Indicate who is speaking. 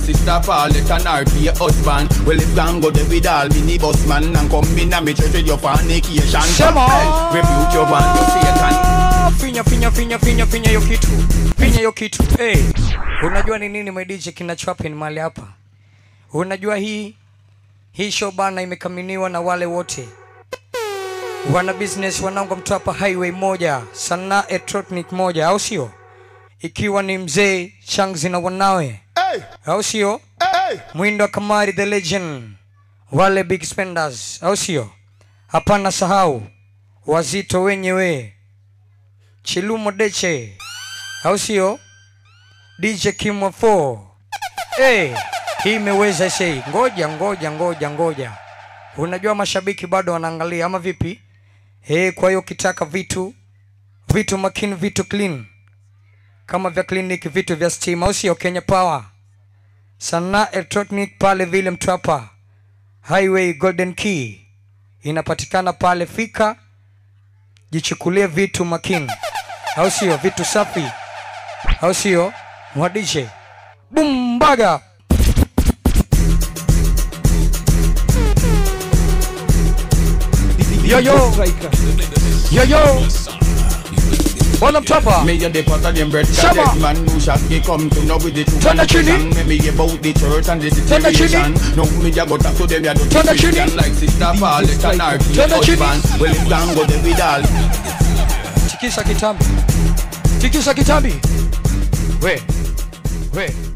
Speaker 1: sister Paulette and RP husband. Well, if gang go there with all mini bus man and come in and me church with your fornication.
Speaker 2: Sema.
Speaker 1: Hey, rebuke your band, you Satan.
Speaker 2: finya finya finya finya finya hiyo kitu finya hiyo kitu hey. unajua ni nini my DJ kinachohappen mahali hapa unajua hii hii show bana imekaminiwa na wale wote wana business wanangu mtwapa highway moja sana electronic moja au sio ikiwa ni mzee changzi na wanawe
Speaker 1: Hey,
Speaker 2: au sio
Speaker 1: hey.
Speaker 2: mwindo wa kamari the legend wale big spenders au sio hapana sahau wazito wenyewe chilumo deche au sio dj kimwa 4 hey, hii imeweza sei ngoja ngoja ngoja ngoja unajua mashabiki bado wanaangalia ama vipi hey, kwa hiyo ukitaka vitu vitu makini vitu clean kama vya kliniki vitu vya stima au sio kenya power sana electronic pale vile mtwapa highway golden key inapatikana pale fika jichukulie vitu makini au sio vitu safi au sio mwadishe bumbaga yo yo yo yo bwana mtwapa
Speaker 1: Me a the pot of them bread
Speaker 2: Shabba.
Speaker 1: That man who shot me come to know with the truth
Speaker 2: Turn
Speaker 1: and
Speaker 2: the
Speaker 1: the
Speaker 2: chini.
Speaker 1: Me me about the church and the
Speaker 2: Turn the chini.
Speaker 1: situation No me a go talk to them ya don't
Speaker 2: Turn the chini.
Speaker 1: Christian Like sister Paulette and RP
Speaker 2: Turn the chini.
Speaker 1: husband Well if gang go there with all
Speaker 2: tikisa kitambi tikisa kitambi we we